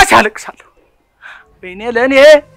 ለራሴ አለቅሳለሁ። ወይኔ ለኔ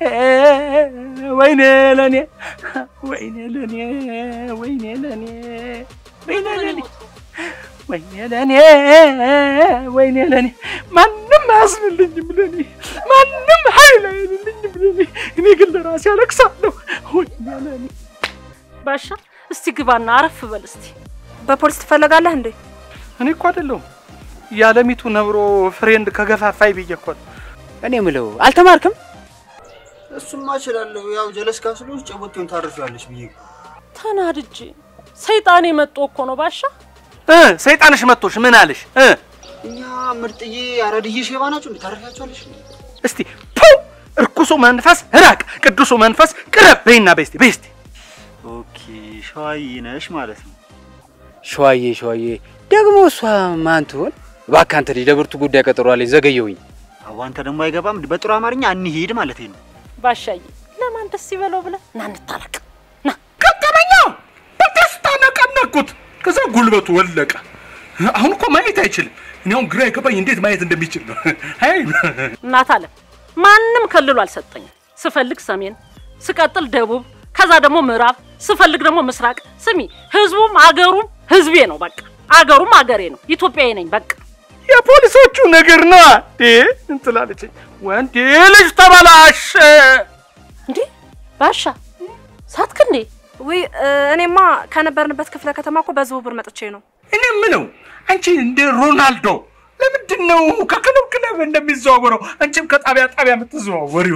ወይኔ ለኔ ወይኔ ለኔ ወይኔ ለኔ ወይኔ ለኔ ወይኔ ለኔ ወይኔ ለኔ ማንም አያዝንልኝም ለኔ ማንም ኃይል አይልልኝም ለኔ እኔ ግን ለራሴ አለቅሳለሁ። ወይኔ ለኔ ባሻ እስቲ ግባና አረፍ በል እስቲ። በፖሊስ ትፈለጋለህ እንዴ? እኔ እኮ አይደለሁም የዓለሚቱ ነብሮ ፍሬንድ ከገፋፋይ ብዬ እኮ ነው። እኔ ምለው አልተማርክም? እሱማ እችላለሁ። ያው ጀለስ ካስሎች ጨቦቴውን ታርፊያለሽ ብዬ ተናድጄ ሰይጣኔ መጦ እኮ ነው ባሻ። እ ሰይጣንሽ መጥቶሽ ምን አለሽ? እ እኛ ምርጥዬ አራድዬ ሼባ ናቸው እንዴ? ታርፊያቸዋለሽ? እስቲ ፑ እርኩሱ መንፈስ ራቅ፣ ቅዱሱ መንፈስ ቅረብ በይና በስቲ በስቲ ኦኬ ሸዋዬ ነሽ ማለት ነው። ሸዋዬ ሸዋዬ ደግሞ እሷ ማን ትሆን? እባክህ አንተ ልጅ ለብርቱ ጉዳይ ቀጠሮ አለኝ፣ ዘገየሁኝ። አዋንተ ደግሞ አይገባም። በጥሩ አማርኛ እንሂድ ማለት ነው። ባሻዬ ለማን ደስ ይበለው ብለህ ና እንታረቅ። ና ገጠመኛ በደስታ ነቀነቅኩት። ከዛ ጉልበቱ ወለቀ። አሁን እኮ ማየት አይችልም። እኔ አሁን ግራ የገባኝ እንዴት ማየት እንደሚችል ነው። አይ እናት አለ ማንም ከልሎ አልሰጠኝም። ስፈልግ ሰሜን፣ ስቀጥል ደቡብ፣ ከዛ ደግሞ ምዕራብ፣ ስፈልግ ደግሞ ምስራቅ። ስሚ ህዝቡም አገሩም ህዝቤ ነው። በቃ አገሩም አገሬ ነው። ኢትዮጵያዊ ነኝ። በቃ የፖሊሶቹ ነገር ነው እንዴ እንትላለች። ወንድ ልጅ ተበላሽ። እንዴ ባሻ ሳትክ እንዴ? ውይ እኔማ ከነበርንበት ክፍለ ከተማ እኮ በዝውውር መጥቼ ነው። እኔ የምለው አንቺ እንደ ሮናልዶ ለምንድን ነው ከክለብ ክለብ እንደሚዘዋወረው አንቺም ከጣቢያ ጣቢያ የምትዘዋወሪው?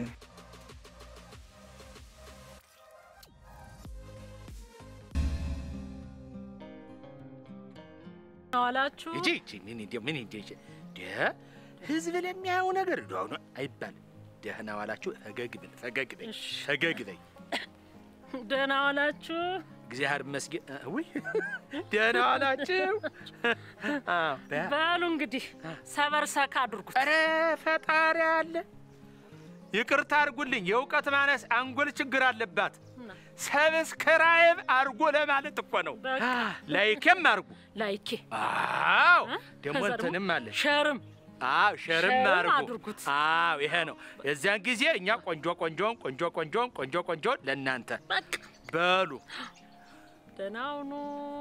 ዋላችሁ እጂ እጂ ምን እንደ ምን እንደ እጂ ደ ህዝብ ለሚያየው ነገር እንደው አሁን አይባልም። ደህና ዋላችሁ። ፈገግ ብል ፈገግ በይ ፈገግ በይ። ደህና ዋላችሁ። እግዚአብሔር ይመስገን። ውይ ደህና ዋላችሁ። አዎ በ- በሉ እንግዲህ ሰበር ሰካ አድርጉት። ኧረ ፈጣሪ አለ። ይቅርታ አድርጉልኝ፣ የእውቀት ማነስ አንጎል ችግር አለባት። ሰብስክራይብ አርጎ ለማለት እኮ ነው። በቃ ላይክም አርጉ። ላይኬ አዎ ደግሞ ከዛ እንትንም አለ ሸርም አዎ ሸርም ሸርም አድርጉ። አድርጉት። አዎ ይሄ ነው። የዚያን ጊዜ እኛ ቆንጆ ቆንጆን ቆንጆ ቆንጆን ቆንጆ ቆንጆን ለእናንተ በቃ በሉ። ደህና ሁኑ።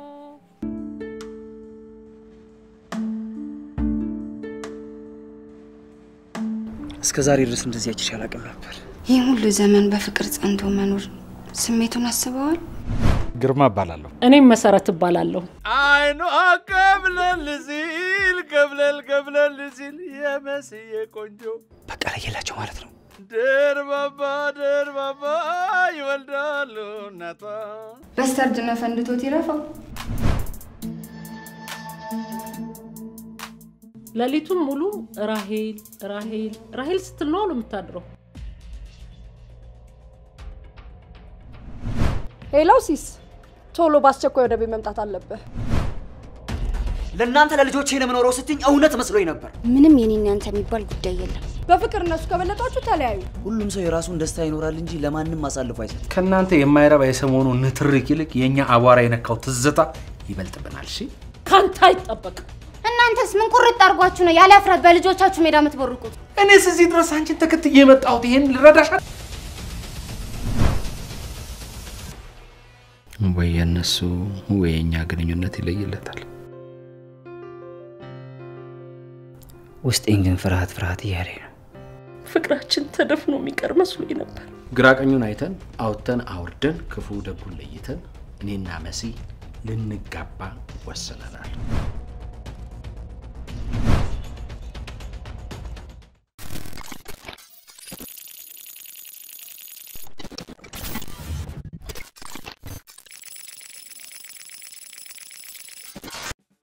እስከ ዛሬ ድረስ እንደዚህ አይቼሽ አላውቅም ነበር። ይህ ሁሉ ዘመን በፍቅር ጸንቶ መኖር ስሜቱን አስበዋል? ግርማ እባላለሁ። እኔም መሰረት እባላለሁ። አይኗ ቀብለል ሲል ቀብለል ቀብለል ሲል የመስዬ ቆንጆ በቃ ለየላቸው ማለት ነው። ደርባባ ደርባባ ይወልዳሉ እናቷ በስተርጅና ፈንድቶት ይረፋው። ሌሊቱን ሙሉ ራሄል ራሄል ራሄል ስትል ነው አሉ የምታድረው። ሄሎ ሲስ፣ ቶሎ በአስቸኳይ ወደ ቤት መምጣት አለብህ። ለእናንተ ለልጆቼ ለምኖረው ስትኝ እውነት መስሎኝ ነበር። ምንም የኔና ያንተ የሚባል ጉዳይ የለም። በፍቅር እነሱ ከበለጧችሁ ተለያዩ። ሁሉም ሰው የራሱን ደስታ ይኖራል እንጂ ለማንም አሳልፎ አይሰጥም። ከእናንተ የማይረባ የሰሞኑ ንትርክ ይልቅ የእኛ አቧራ የነካው ትዝታ ይበልጥብናል። እሺ ካንተ አይጠበቅም። እናንተስ ምን ቁርጥ አድርጓችሁ ነው ያለ እፍረት በልጆቻችሁ ሜዳ የምትቦርቁት? እኔስ እዚህ ድረስ አንቺን ተከትዬ የመጣሁት ይሄን ልረዳሻ ወይ የእነሱ ወይ የእኛ ግንኙነት ይለይለታል። ውስጤን ግን ፍርሃት ፍርሃት እያለኝ ነው። ፍቅራችን ተደፍኖ የሚቀር መስሎኝ ነበር። ግራ ቀኙን አይተን አውጥተን አውርደን ክፉ ደጉን ለይተን እኔና መሲ ልንጋባ ወስነናል።